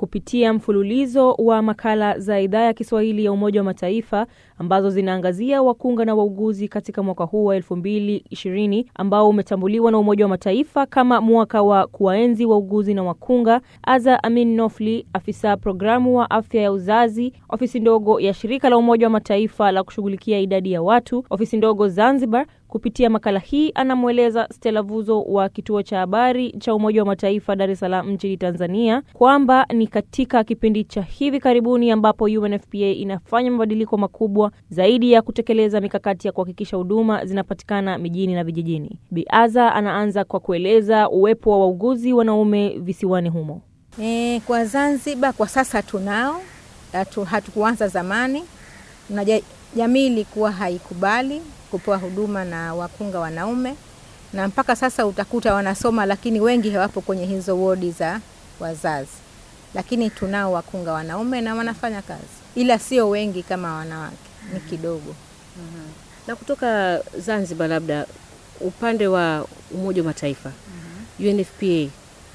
kupitia mfululizo wa makala za idhaa ya Kiswahili ya Umoja wa Mataifa ambazo zinaangazia wakunga na wauguzi katika mwaka huu wa 2020 ambao umetambuliwa na Umoja wa Mataifa kama mwaka wa kuwaenzi wauguzi na wakunga. Aza Amin Nofli, afisa programu wa afya ya uzazi, ofisi ndogo ya shirika la Umoja wa Mataifa la kushughulikia idadi ya watu, ofisi ndogo Zanzibar, kupitia makala hii anamweleza Stella Vuzo wa kituo cha habari cha Umoja wa Mataifa Dar es Salaam nchini Tanzania kwamba ni katika kipindi cha hivi karibuni ambapo UNFPA inafanya mabadiliko makubwa zaidi ya kutekeleza mikakati ya kuhakikisha huduma zinapatikana mijini na vijijini. Biaza anaanza kwa kueleza uwepo wa wauguzi wanaume visiwani humo. E, kwa Zanzibar kwa sasa tunao, hatukuanza zamani na jamii ilikuwa haikubali kupewa huduma na wakunga wanaume, na mpaka sasa utakuta wanasoma, lakini wengi hawapo kwenye hizo wodi za wazazi, lakini tunao wakunga wanaume na wanafanya kazi, ila sio wengi kama wanawake, ni kidogo. Uhum. Na kutoka Zanzibar, labda upande wa Umoja wa Mataifa, uhum, UNFPA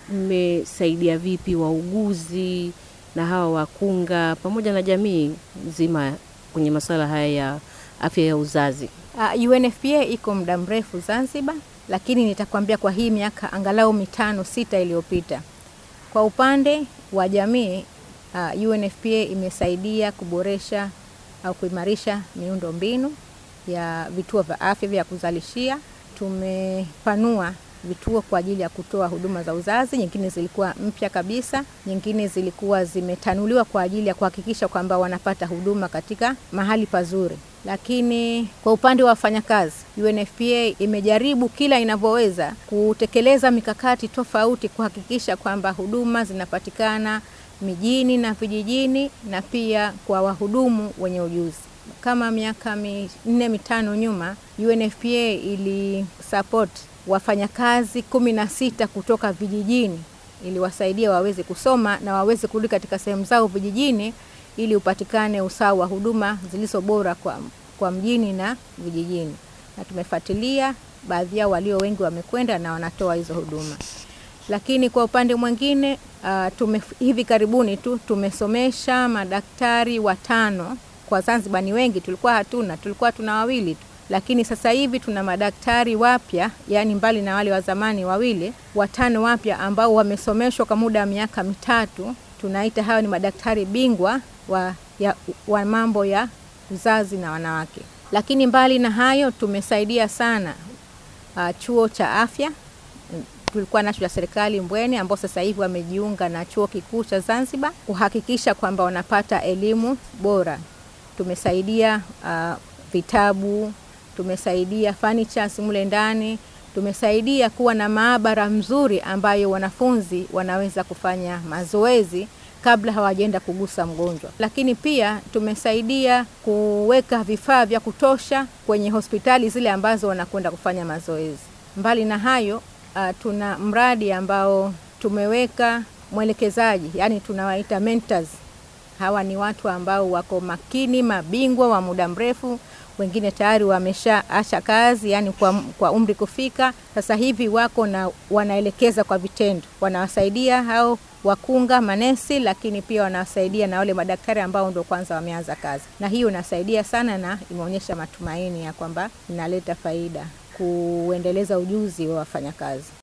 mmesaidia vipi wauguzi na hawa wakunga pamoja na jamii nzima kwenye masuala haya ya afya ya uzazi? Uh, UNFPA iko muda mrefu Zanzibar, lakini nitakwambia kwa hii miaka angalau mitano sita iliyopita, kwa upande wa jamii uh, UNFPA imesaidia kuboresha au kuimarisha miundo mbinu ya vituo vya afya vya kuzalishia. Tumepanua vituo kwa ajili ya kutoa huduma za uzazi, nyingine zilikuwa mpya kabisa, nyingine zilikuwa zimetanuliwa kwa ajili ya kuhakikisha kwamba wanapata huduma katika mahali pazuri. Lakini kwa upande wa wafanyakazi, UNFPA imejaribu kila inavyoweza kutekeleza mikakati tofauti kuhakikisha kwamba huduma zinapatikana mijini na vijijini, na pia kwa wahudumu wenye ujuzi. Kama miaka minne mitano nyuma, UNFPA ili support wafanyakazi kumi na sita kutoka vijijini ili wasaidia waweze kusoma na waweze kurudi katika sehemu zao vijijini ili upatikane usawa wa huduma zilizo bora kwa, kwa mjini na vijijini, na tumefuatilia baadhi yao, walio wengi wamekwenda na wanatoa hizo huduma. Lakini kwa upande mwingine uh, tume, hivi karibuni tu tumesomesha madaktari watano. Kwa Zanzibar ni wengi, tulikuwa hatuna, tulikuwa tuna wawili tu lakini sasa hivi tuna madaktari wapya, yaani mbali na wale wa zamani wawili, watano wapya ambao wamesomeshwa kwa muda wa miaka mitatu. Tunaita hawa ni madaktari bingwa wa, ya, wa mambo ya uzazi na wanawake. Lakini mbali na hayo tumesaidia sana uh, chuo cha afya tulikuwa nacho cha serikali Mbweni, ambao sasa hivi wamejiunga na chuo kikuu cha Zanzibar kuhakikisha kwamba wanapata elimu bora. Tumesaidia uh, vitabu tumesaidia furnitures mule ndani, tumesaidia kuwa na maabara mzuri ambayo wanafunzi wanaweza kufanya mazoezi kabla hawajaenda kugusa mgonjwa. Lakini pia tumesaidia kuweka vifaa vya kutosha kwenye hospitali zile ambazo wanakwenda kufanya mazoezi. Mbali na hayo, uh, tuna mradi ambao tumeweka mwelekezaji, yani tunawaita mentors. Hawa ni watu ambao wako makini, mabingwa wa muda mrefu wengine tayari wameshaacha kazi, yani kwa, kwa umri kufika sasa hivi wako na wanaelekeza kwa vitendo, wanawasaidia hao wakunga manesi, lakini pia wanawasaidia na wale madaktari ambao ndo kwanza wameanza kazi, na hiyo inasaidia sana na imeonyesha matumaini ya kwamba inaleta faida kuendeleza ujuzi wa wafanyakazi.